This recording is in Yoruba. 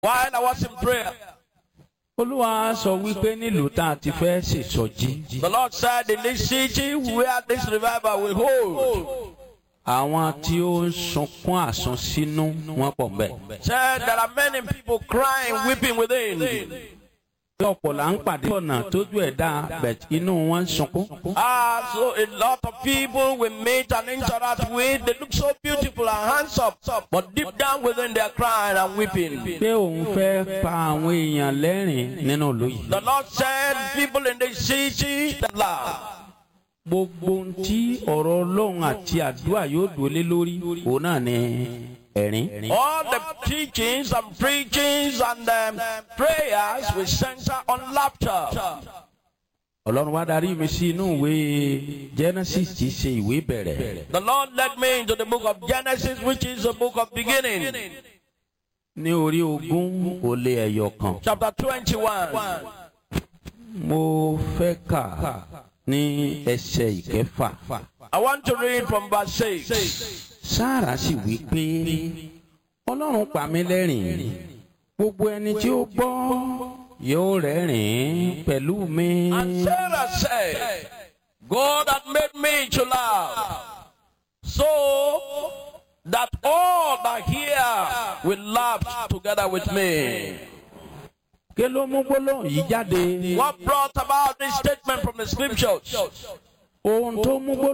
while I was in prayer. olúwa sọ wípé nílùú tá a ti fẹ́ ṣèsọjí The Lord said, In this city where this revival will hold, àwọn tí ó ń sunkún àsunsínú wọn pọ̀ mbẹ́. said there are many people crying, weeping within. bí ọ̀pọ̀ là ń pàdé ọ̀nà tójú ẹ̀ dá bẹ̀t inú wọn ń sunkún. Ah, so a lot of people we meet and interact with, they look so beautiful and handsome, but deep down within they are crying and weeping. pé òun fẹ́ pa àwọn èèyàn lẹ́rìn nínú ìlú yìí. The Lord said, People in this city that laugh. gbogbo ohun tí ọ̀rọ̀ ọlọ́run àti àdúrà yóò dúró lórí òun náà ni ẹ̀rín. All the teachings and preachings and um, prayers will center on laughter. ọlọ́run wá darí mi sí inú ìwé genesis tí í ṣe ìwé bẹ̀rẹ̀. The Lord led me into the book of Genesis, which is the book of beginning, ní orí ogún ó lé ẹyọ kan. chapter 21. mo fẹ́ kà ní ẹsẹ̀ ìkẹfà. I want to read from verse 6. sáàrà sì wí pé ọlọ́run pa mí lẹ́rìn gbogbo ẹni tí ó gbọ́ yóò rẹ́rìn pẹ̀lú mi. And Sarah said, God had made me to laugh, so that all that hear will laugh together with me. kí ló mú gbólóhùn yìí jáde. What brought about this statement from the scriptures? ohun tó mú gbólóhùn.